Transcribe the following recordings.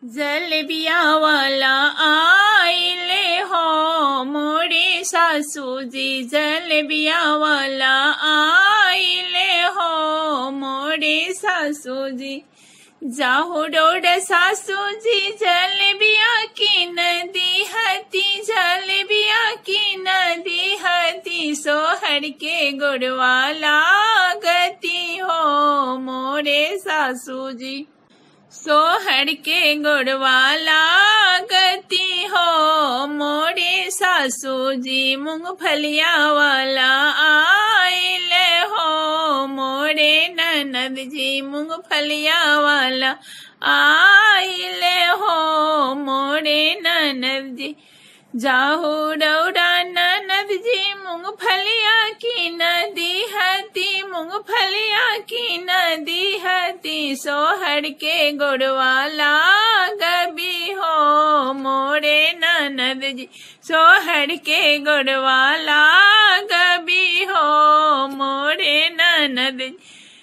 जलेबिया वाला आइले हो मोरे सासूजी जलेबिया वाला आइले हो मोरे सासूजी जाहो डोड सासूजी जलेबिया की नदी हती जलेबिया की नदी हती सोहर के गुड़वाला गति हो मोरे सासूजी सोहर के गुड़वाला गति हो मोरे सासू जी मूंगफलिया वाला आइले हो मोरे ननद जी मूंगफलिया वाला आइले हो मोरे ननद जी जाहू डौरा ननद जी मूंगफलिया की नदी हती मूंगफलिया की नदी हती सोहर के गुड़वाला गबी हो मोरे ननद जी सोहर के गुड़वाला गबी हो मोरे ननद जी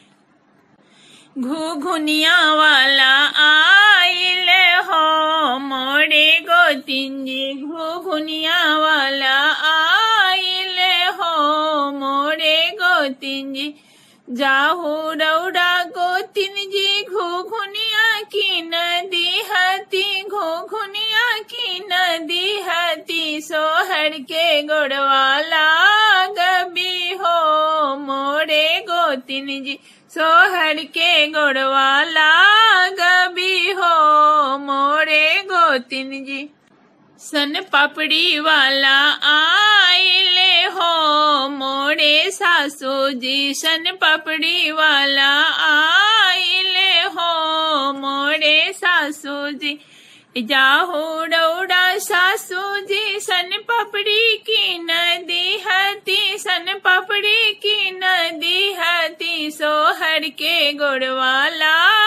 घुघुनिया वाला आइले हो मोरे गोतिन जी घुघुनिया वाला आइले हो मोरे गोतिन जी जाहू रौड़ा गोतिन जी घुघुनिया की नदी हती घुघुनिया की नदी हती सोहर के गुड़वाला गबी हो मोरे गोतिन जी सोहर के गुड़वाला गबी हो मोरे गोतिन जी सन पापड़ी वाला आइले हो मोरे सासू जी सन पापड़ी वाला आइले हो मोरे सासू जी जाहो डौड़ा सासू जी सन पपड़ी की नदी हती सन पपड़ी की नदी हती सोहर के गुड़वाला